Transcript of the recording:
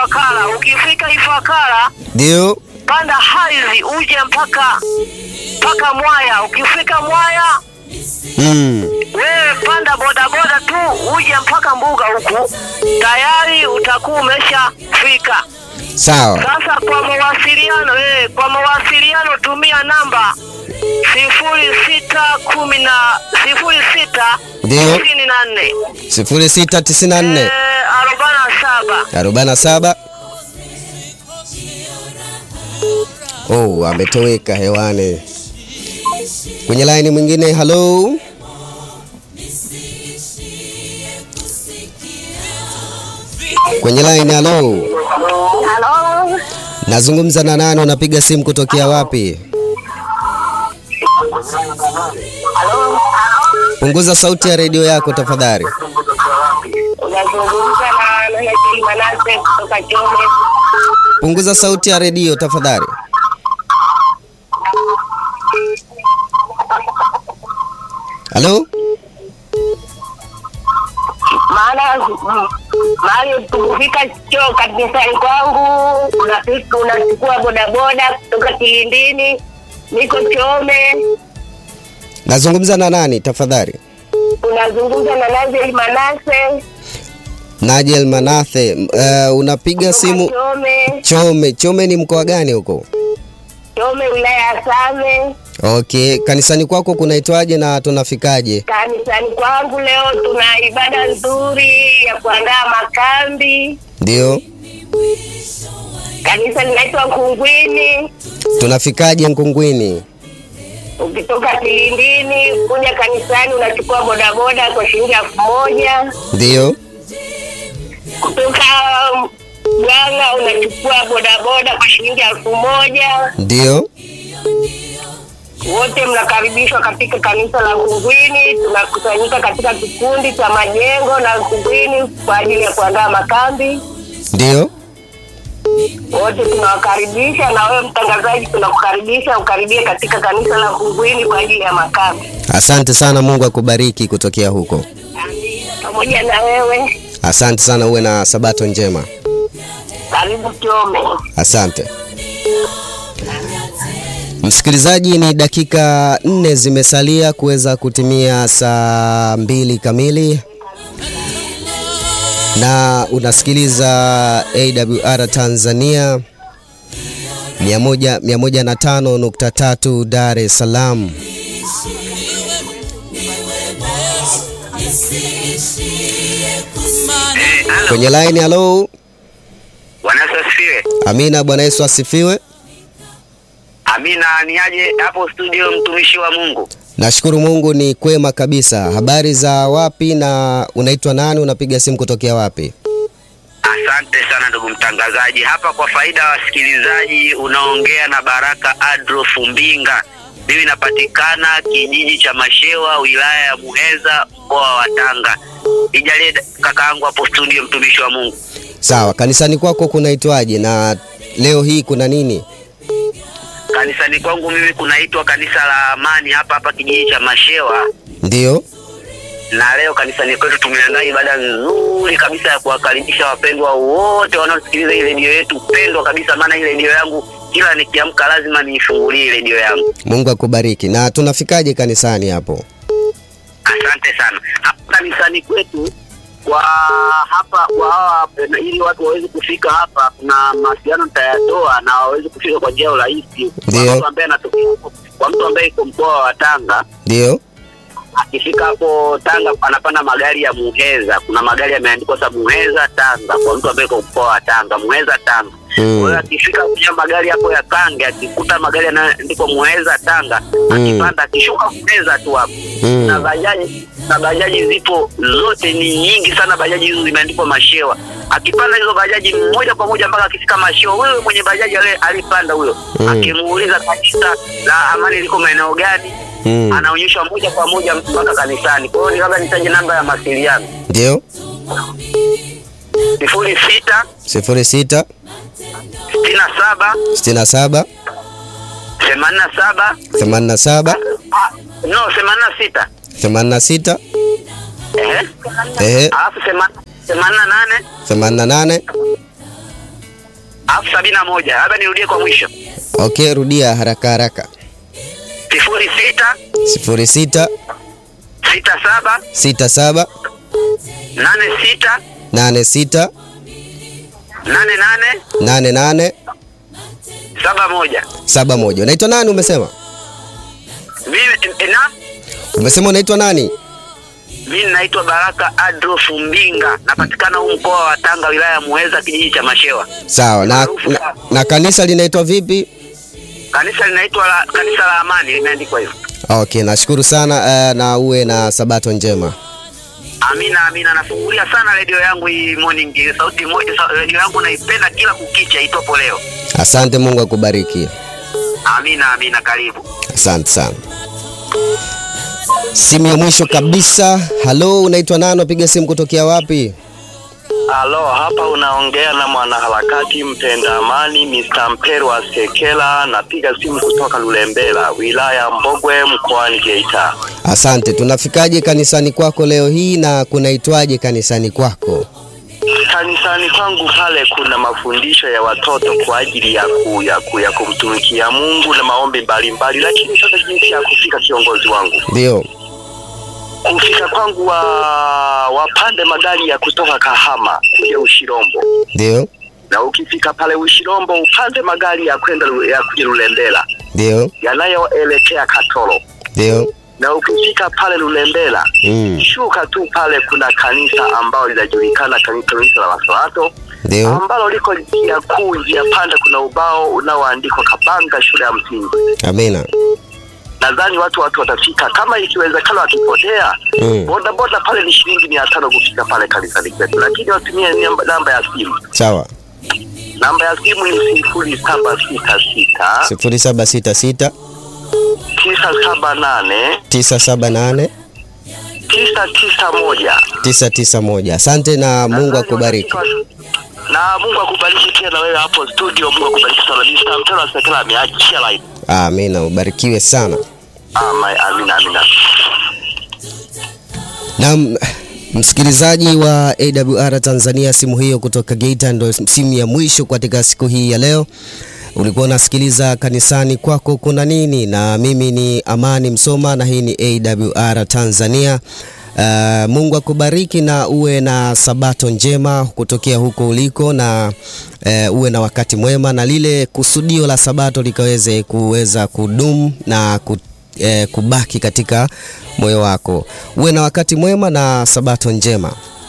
Ifakara. Ukifika Ifakara, Ndio. panda haizi uje mpaka mpaka Mwaya. Ukifika Mwaya, Mm. wewe panda bodaboda tu uje mpaka mbuga huku, tayari utakuwa umeshafika. Sawa. Sasa kwa mawasiliano eh, kwa mawasiliano tumia namba sifuri sita kumi na sifuri sita Ndio. tisini na nne 0694 Eh, arobaini na saba 47 Oh, ametoweka hewani. Kwenye line mwingine, hello. Kwenye line, hello. Halo, Nazungumza na nani? Unapiga simu kutokea wapi? halo, Punguza sauti ya redio yako tafadhali. unazungumza na Nahekeli Manase kutoka Chome. Punguza sauti ya redio tafadhali. Halo? Maana mm, mahali tukifika choo kanisani kwangu, unafika unachukua bodaboda kutoka Kilindini, niko Chome. Nazungumza na nani tafadhali? Unazungumza na Nazeli Manase Najel Manathe. Uh, unapiga simu Chome, Chome. Chome ni mkoa gani huko? Chome wilaya ya Same. Okay, kanisani kwako kunaitwaje na tunafikaje? Kanisani kwangu leo tuna ibada nzuri ya kuandaa makambi. Ndio. Kanisa linaitwa Nkungwini. Tunafikaje Nkungwini? Ukitoka Kilindini kuja kanisani unachukua bodaboda kwa shilingi elfu moja. Ndio. Kutoka Ganga unachukua bodaboda kwa shilingi elfu moja. Ndio. Wote mnakaribishwa katika kanisa la Nkungwini. Tunakusanyika katika kikundi cha majengo na Nkungwini kwa ajili ya kuandaa makambi. Ndio. wote tunawakaribisha na wewe mtangazaji tunakukaribisha ukaribie katika kanisa la Kungwini kwa ajili ya makambi Asante sana, Mungu akubariki kutokea huko. pamoja na wewe Asante sana, uwe na sabato njema. karibu Chome. Asante msikilizaji, ni dakika nne zimesalia kuweza kutimia saa mbili kamili, na unasikiliza AWR Tanzania 100 105.3 Dar es Salaam. Kwenye line, halo. Bwana Yesu asifiwe. Amina, Bwana Yesu asifiwe. Amina, ni aje hapo studio, mtumishi wa Mungu? Nashukuru Mungu ni kwema kabisa. Habari za wapi na unaitwa nani? Unapiga simu kutokea wapi? Asante sana ndugu mtangazaji. Hapa kwa faida ya wasikilizaji, unaongea na Baraka Adolf Mbinga. Mimi napatikana kijiji cha Mashewa, wilaya ya Muheza, mkoa wa Tanga. Ijalie kakaangu hapo studio, mtumishi wa Mungu. Sawa, kanisani kwako kunaitwaje na leo hii kuna nini? Kanisani kwangu mimi kunaitwa kanisa la Amani hapa hapa kijiji cha Mashewa, Ndio. na leo kanisani kwetu tumeandaa ibada nzuri kabisa ya kuwakaribisha wapendwa wote wanaosikiliza hii redio yetu pendwa kabisa, maana hii redio yangu kila nikiamka lazima niifungulie hii redio yangu. Mungu akubariki. Na tunafikaje kanisani hapo? Asante sana. Hapa kanisani kwetu kwa hapa kwa hawa na ili watu waweze kufika hapa, kuna mawasiliano nitayatoa na waweze kufika kwa njia ya urahisi. Kwa Ndio. mtu ambaye anatokea kwa mtu ambaye iko mkoa wa Tanga Ndio. akifika hapo Tanga anapanda magari ya Muheza. Kuna magari yameandikwa sa Muheza Tanga, kwa mtu ambaye iko mkoa wa Tanga, Muheza Tanga. Mm. Kwa hiyo akifika kwenye magari hapo ya Kange, akikuta magari yanaandikwa Muheza Tanga, akipanda akishuka Muheza tu hapo Mm. na bajaji na bajaji zipo zote, ni nyingi sana. Bajaji hizo zimeandikwa Mashewa. Akipanda hizo bajaji moja kwa moja mpaka akifika Mashewa, wewe mwenye bajaji ale alipanda huyo, Mm. akimuuliza kanisa la Amani liko maeneo gani, Mm. anaonyeshwa moja kwa moja mpaka kanisani. Kwa hiyo ni labda nitaje namba ya mawasiliano Ndio. sifuri sita 06 sitini na saba 67 themanini na saba 87 Ah, no themanini na sita 86 ehe, ehe alafu thema- themanini na nane 88 alafu sabini na moja. Labda nirudie kwa mwisho, Okay, rudia haraka haraka. sifuri sita sifuri sita sita saba sita saba nane sita nane sita nane nane nane nane saba moja. saba moja. Unaitwa nani umesema? Mimi na Umesema unaitwa nani? mimi naitwa Baraka Adolf Mbinga, napatikana huu mkoa wa Tanga, wilaya ya Muheza, kijiji cha Mashewa. Sawa. Na, na, na kanisa linaitwa vipi? Kanisa linaitwa la, kanisa la Amani, limeandikwa hivyo. Okay, nashukuru sana uh, na uwe na sabato njema. Amina, amina. Nafungulia sana redio yangu hii morning, sauti moja. sa- Redio yangu naipenda kila kukicha, itopo leo. Asante, Mungu akubariki. Amina, amina. Karibu. Asante sana. Simu ya mwisho kabisa. Halo, unaitwa nani? Unapiga simu kutokea wapi? Halo, hapa unaongea na mwanaharakati mpenda amani Mr. Mperwa Sekela, napiga simu kutoka Lulembela, wilaya ya Mbogwe, mkoani Geita. Asante. Tunafikaje kanisani kwako leo hii na kunaitwaje kanisani kwako? Kanisani kwangu pale kuna mafundisho ya watoto kwa ajili ya, ku, ya, ku, ya kumtumikia Mungu na maombi mbalimbali, lakini sasa jinsi ya kufika, kiongozi wangu, Ndio. kufika kwangu wa wapande magari ya kutoka Kahama kuja Ushirombo, Ndio. na ukifika pale Ushirombo upande magari ya kwenda Lu- ya kuja Lulembela Ndio. yanayoelekea Katoro Ndio. na ukifika pale Lulembela Mm. shuka tu pale, kuna kanisa ambalo linajulikana kani- kanisa la Wasabato Ndio. ambalo liko njia kuu, njia panda, kuna ubao unaoandikwa Kabanga shule ya msingi. Amina. Nadhani watu watu watafika, kama ikiwezekana, wakipotea Mm. boda boda pale ni shilingi mia tano kufika pale kanisani kwetu, lakini watumie namba, namba ya simu. Sawa. Namba ya simu ni sifuri saba sita sita 0766 tisa saba nane 978 tisa tisa moja. 991. Asante na Mungu akubariki. Na Mungu akubariki pia na wewe hapo studio. Mungu akubariki sana. Mr. Mtelo Sekela ameachia line. Amina, ubarikiwe sana. Ama- Amina, amina. Na msikilizaji wa AWR Tanzania, simu hiyo kutoka Geita ndio simu ya mwisho katika siku hii ya leo. Ulikuwa unasikiliza kanisani kwako kuna nini, na mimi ni Amani Msoma na hii ni AWR Tanzania. Uh, Mungu akubariki na uwe na sabato njema kutokea huko uliko na uh, uwe na wakati mwema na lile kusudio la sabato likaweze kuweza kudumu na ku, eh, kubaki katika moyo wako. Uwe na wakati mwema na sabato njema.